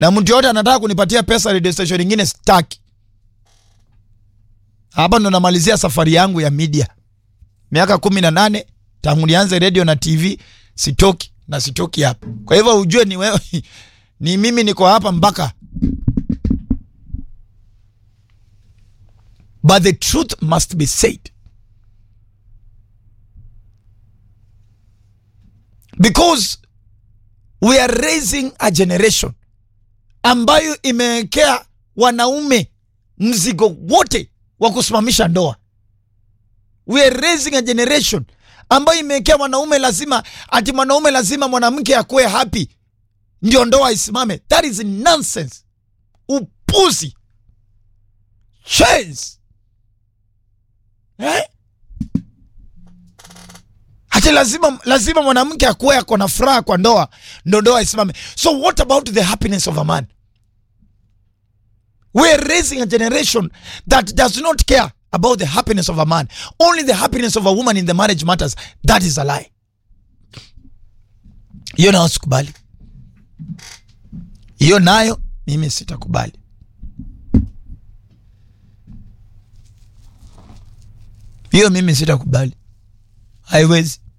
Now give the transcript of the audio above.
na mtu yote anataka kunipatia pesa radio station nyingine staki. Hapa ndo namalizia safari yangu ya media, miaka kumi na nane tangu nianze radio na TV, sitoki na sitoki hapa. Kwa hivyo ujue ni wewe ni mimi niko hapa mpaka but the truth must be said because we are raising a generation ambayo imewekea wanaume mzigo wote wa kusimamisha ndoa. We are raising a generation ambayo imewekea wanaume lazima, ati mwanaume lazima mwanamke akuwe happy ndio ndoa isimame. That is nonsense, upuzi, chance eh? Ati lazima lazima mwanamke akuwe ako na furaha kwa ndoa ndo ndoa isimame. So what about the happiness of a man? We are raising a generation that does not care about the happiness of a man. Only the happiness of a woman in the marriage matters. That is a lie. Hiyo nayo sikubali, hiyo nayo mimi sitakubali. Hiyo mimi sitakubali, haiwezi.